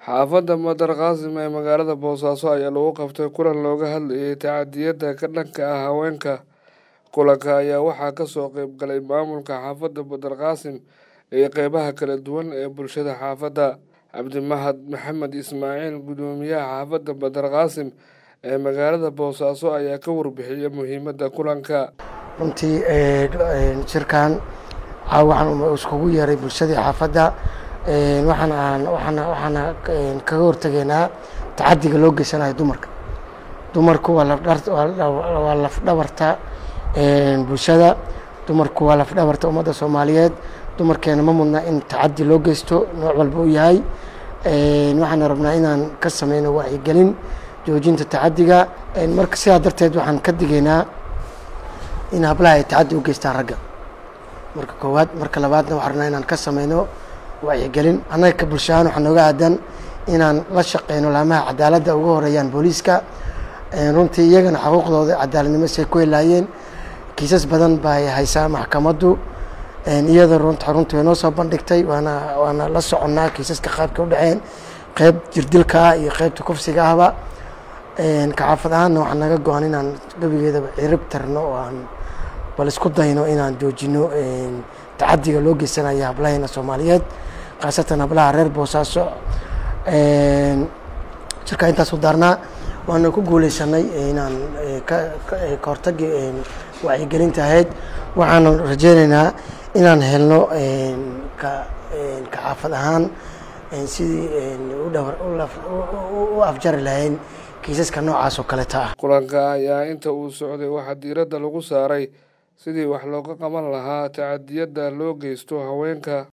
xaafadda madar qaasim ee magaalada boosaaso ayaa lagu qabtay kulan looga hadlayay tacadiyada ka dhanka ah haweenka kulanka ayaa waxaa kasoo qeyb galay maamulka xaafadda madar qaasim iyo qeybaha kala duwan ee bulshada xaafadda cabdimahad maxamed ismaaciil guddoomiyaha xaafadda madar qaasim ee magaalada boosaaso ayaa ka warbixiyay muhiimadda kulanka runtii shirkan waxaan iskugu yeeray bulshadii xaafadda waxaan aan waxaana waxaana kaga hortegeynaa tacadiga loo geysanayo dumarka dumarku waa lafdhar waa lafdhabarta bulshada dumarku waa lafdhabarta ummadda soomaaliyeed dumarkeena ma mudna in tacadi loo geysto nooc walba u yahay waxaana rabnaa inaan ka sameyno wacyigelin joojinta tacadiga marka sidaa darteed waxaan ka digaynaa in hablaha ay tacadi u geystaan ragga marka koowaad marka labaadna waxaan rabnaa inaan ka sameyno wacyigelin annaga ka bulsho ahaan waxaa nooga aadan inaan la shaqeyno laamaha cadaaladda uga horeeyaan booliiska runtii iyagana xuquuqdooda cadaaladnimo say ku helaayeen kiisas badan bay haysaa maxkamaddu iyada runta runtii way noo soo bandhigtay waana waana la soconnaa kiisaska qaabka u dhaceen qeyb jirdilka ah iyo qeybta kufsiga ahba kaxaafad ahaanna waxaa naga go-an inaan gebigeedaba cirib tarno oo aan bal isku dayno inaan joojino tacadiga loo geysanayo hablaheena soomaaliyeed khaasatan hablaha reer boosaaso shirka intaas u daarnaa waana ku guuleysanay inaan ka hortagi wacyigelinta ahayd waxaana rajeyneynaa inaan helno ka xaafad ahaan sidii u afjari lahayn kiisaska noocaas oo kaleta ah kulanka ayaa inta uu socday waxaa diiradda lagu saaray sidii wax looga qaban lahaa tacadiyada loo geysto haweenka